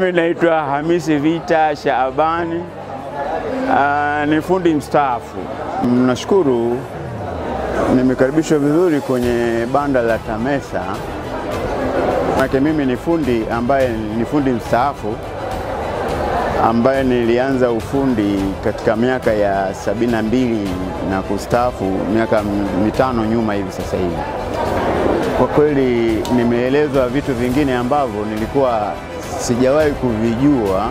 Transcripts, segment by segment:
Mimi naitwa Hamisi Vita Shaabani, uh, ni fundi mstaafu. Nashukuru nimekaribishwa vizuri kwenye banda la TAMESA. Manake mimi ni fundi ambaye ni fundi mstaafu ambaye nilianza ufundi katika miaka ya sabini na mbili na kustaafu miaka mitano nyuma hivi sasa hivi. Kwa kweli nimeelezwa vitu vingine ambavyo nilikuwa sijawahi kuvijua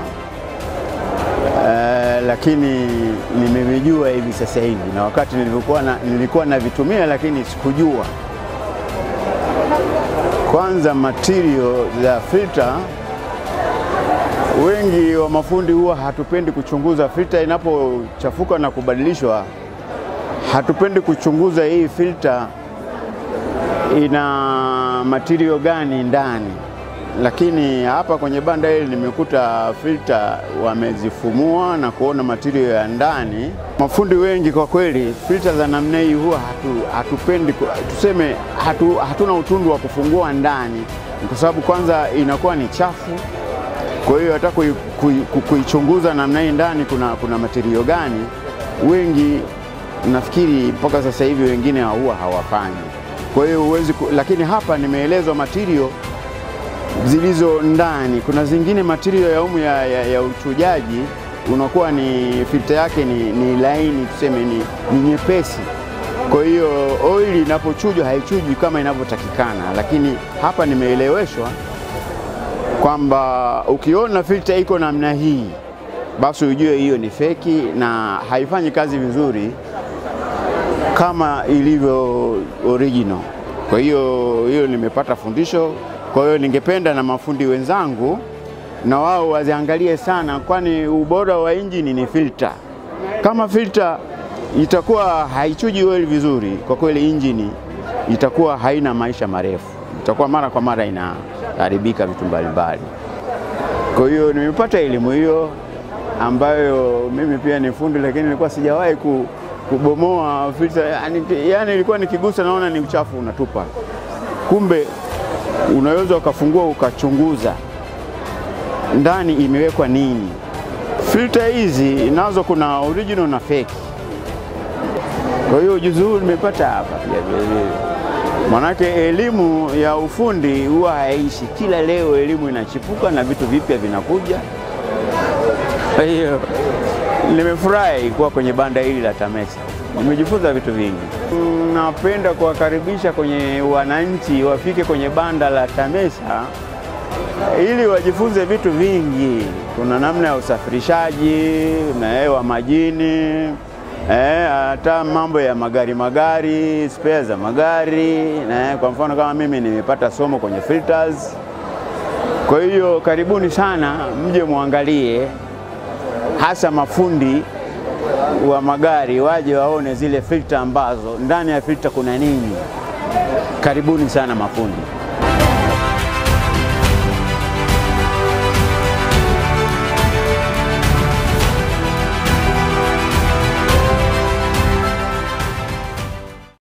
uh, lakini nimevijua hivi sasa hivi, na wakati nilikuwa na, nilikuwa navitumia lakini sikujua. Kwanza material za filter, wengi wa mafundi huwa hatupendi kuchunguza filter inapochafuka na kubadilishwa, hatupendi kuchunguza hii filter ina material gani ndani, lakini hapa kwenye banda hili nimekuta filter wamezifumua na kuona material ya ndani. Mafundi wengi kwa kweli, filter za namna hii huwa hatu, hatupendi tuseme, hatu, hatuna utundu wa kufungua ndani, kwa sababu kwanza inakuwa ni chafu. Kwa hiyo hata kuichunguza kui, kui namna hii ndani kuna, kuna material gani, wengi nafikiri mpaka sasa hivi wengine huwa hawafanyi kwa hiyo huwezi, lakini hapa nimeelezwa material zilizo ndani. Kuna zingine material ya umu ya, ya, ya uchujaji unakuwa ni filter yake ni, ni laini tuseme ni, ni nyepesi. Kwa hiyo oili inapochujwa haichujwi kama inavyotakikana, lakini hapa nimeeleweshwa kwamba ukiona filter iko namna hii, basi ujue hiyo ni feki na haifanyi kazi vizuri kama ilivyo original. Kwa hiyo hiyo nimepata fundisho. Kwa hiyo ningependa na mafundi wenzangu na wao waziangalie sana, kwani ubora wa injini ni filter. Kama filter itakuwa haichuji oil vizuri, kwa kweli injini itakuwa haina maisha marefu, itakuwa mara kwa mara inaharibika vitu mbalimbali. Kwa hiyo nimepata elimu hiyo ambayo mimi pia ni fundi, lakini nilikuwa sijawahi ku kubomoa filter yani, yani ilikuwa nikigusa naona ni uchafu unatupa. Kumbe unaweza ukafungua ukachunguza ndani imewekwa nini. Filter hizi nazo kuna original na fake. Kwa hiyo ujuzi huu nimepata hapa pia vilevile, manake elimu ya ufundi huwa haishi, kila leo elimu inachipuka na vitu vipya vinakuja. Kwa hiyo nimefurahi kuwa kwenye banda hili la TAMESA, nimejifunza vitu vingi. Napenda kuwakaribisha kwenye wananchi wafike kwenye banda la TAMESA ili wajifunze vitu vingi. Kuna namna ya usafirishaji wa majini, hata eh, mambo ya magari magari, spare za magari eh, kwa mfano kama mimi nimepata somo kwenye filters. Kwa hiyo karibuni sana, mje muangalie hasa mafundi wa magari waje waone zile filter ambazo ndani ya filter kuna nini. Karibuni sana mafundi.